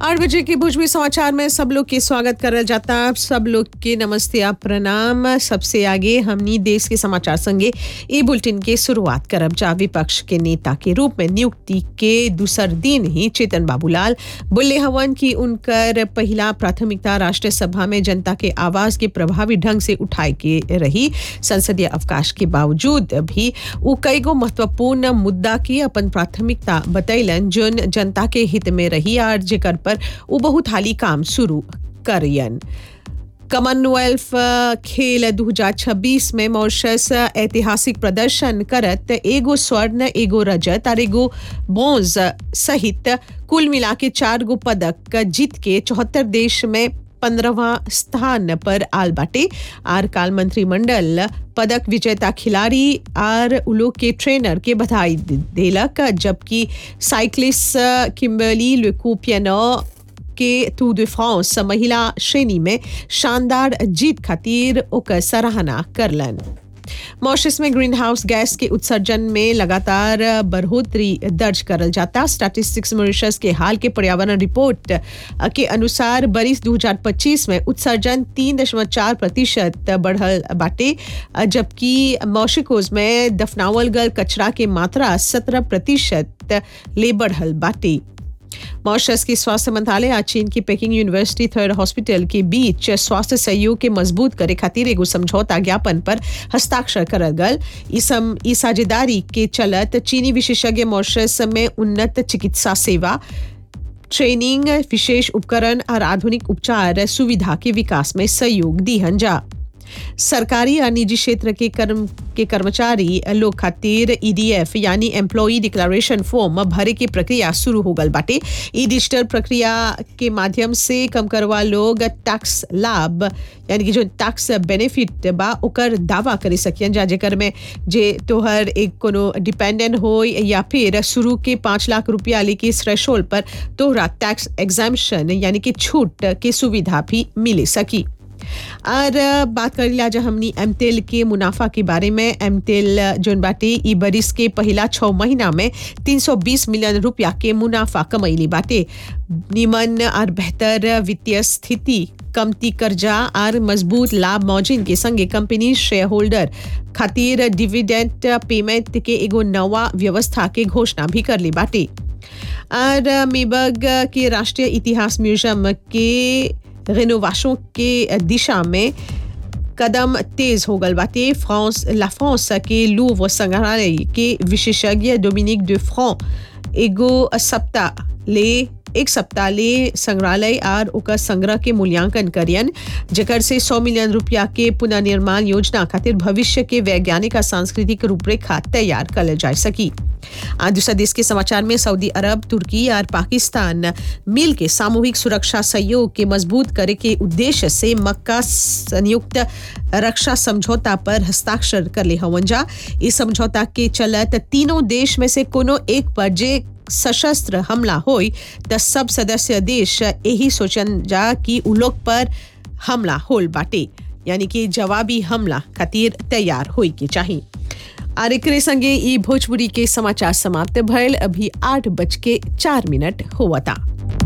आठ बजे के भोजपुरी समाचार में सब लोग के स्वागत करल जाता सब लोग के नमस्ते आ प्रणाम सबसे आगे हमनी देश के समाचार संगे ई बुलेटिन के शुरुआत करब जा विपक्ष के नेता के रूप में नियुक्ति के दूसर दिन ही चेतन बाबूलाल बोले हवन कि उनकर पहला प्राथमिकता राष्ट्रीय सभा में जनता के आवाज के प्रभावी ढंग से उठाए के रही संसदीय अवकाश के बावजूद भी उ कईगो महत्वपूर्ण मुद्दा की अपन प्राथमिकता बतैलन जोन जनता के हित में रही और जेकर पर उ बहुत हाली काम शुरू करियन कॉमनवेल्थ खेल 2026 में मॉरिशस ऐतिहासिक प्रदर्शन करत एगो स्वर्ण एगो रजत और एगो ब्रोंज सहित कुल मिला के चार गो पदक जीत के चौहत्तर देश में पंद्रहवा स्थान पर आल बाटे आर काल मंत्रिमंडल पदक विजेता खिलाड़ी और उलो के ट्रेनर के बधाई देलक जबकि साइक्लिस्ट किम्बर्ली लुकोपियानो के टू de फ्रांस महिला श्रेणी में शानदार जीत खातिर ओकर सराहना करलन मॉरिशस में ग्रीन हाउस गैस के उत्सर्जन में लगातार बढ़ोतरी दर्ज करल जाता स्टैटिस्टिक्स मॉरिशस के हाल के पर्यावरण रिपोर्ट के अनुसार बरिस 2025 में उत्सर्जन तीन दशमलव चार प्रतिशत बढ़ल बाटे जबकि मॉशिकोज में दफनावल गल कचरा के मात्रा सत्रह प्रतिशत ले बढ़ल बाटे मॉरिशस के स्वास्थ्य मंत्रालय आज चीन की पेकिंग यूनिवर्सिटी थर्ड हॉस्पिटल के बीच स्वास्थ्य सहयोग के मजबूत करे खातिर एगो समझौता ज्ञापन पर हस्ताक्षर करल गल ई साझेदारी के चलत चीनी विशेषज्ञ मॉरिशस में उन्नत चिकित्सा सेवा ट्रेनिंग विशेष उपकरण और आधुनिक उपचार सुविधा के विकास में सहयोग दीहन जा सरकारी और निजी क्षेत्र के कर्म के कर्मचारी लोग खातिर ईडीएफ यानी एम्प्लॉई डिक्लेरेशन फॉर्म भरे की प्रक्रिया शुरू हो गल बाटे ई डिजिटल प्रक्रिया के माध्यम से कम करवा लोग टैक्स लाभ यानी कि जो टैक्स बेनिफिट बा ओकर दावा करे सकियन जा जेकर में जे तोहर एक कोनो डिपेंडेंट हो या फिर शुरू के पाँच लाख रुपया लेके थ्रेशोल्ड पर तोहरा टैक्स एग्जाम्शन यानी कि छूट के सुविधा भी मिले सकी और बात कर लिया जा हमनी एमटेल के मुनाफा के बारे में एमटेल जोन बाटे ई बरिस के पहला छः महीना में 320 मिलियन रुपया के मुनाफा कमैली बाटे निमन और बेहतर वित्तीय स्थिति कमती कर्जा और मजबूत लाभ मौजिन के संगे कंपनी शेयर होल्डर खातिर डिविडेंड पेमेंट के एगो नवा व्यवस्था के घोषणा भी कर ली बाटे और मेबग के राष्ट्रीय इतिहास म्यूजियम के रेनोवेशन के दिशा में कदम तेज हो गल बाटे फ्रांस ला फ्रांस के लूव संग्रहालय के विशेषज्ञ डोमिनिक de फ्रां एगो सप्ताह ले एक सप्ताह ले संग्रहालय और ओकर संग्रह के मूल्यांकन करियन जेकर से 100 मिलियन रुपया के पुनर्निर्माण योजना खातिर भविष्य के वैज्ञानिक और सांस्कृतिक रूपरेखा तैयार कर जा सकी आज दूसरा देश के समाचार में सऊदी अरब तुर्की और पाकिस्तान मिल के सामूहिक सुरक्षा सहयोग के मजबूत करे के उद्देश्य से मक्का संयुक्त रक्षा समझौता पर हस्ताक्षर कर ले हवन जा इस समझौता के चलत तीनों देश में से कोनो एक पर जे सशस्त्र हमला होई त सब सदस्य देश यही सोचन जा कि उ लोग पर हमला होल बाटे यानी कि जवाबी हमला खातिर तैयार होई के चाहिए और एक संगे ई भोजपुरी के समाचार समाप्त भयल अभी आठ बज के चार मिनट हुआ था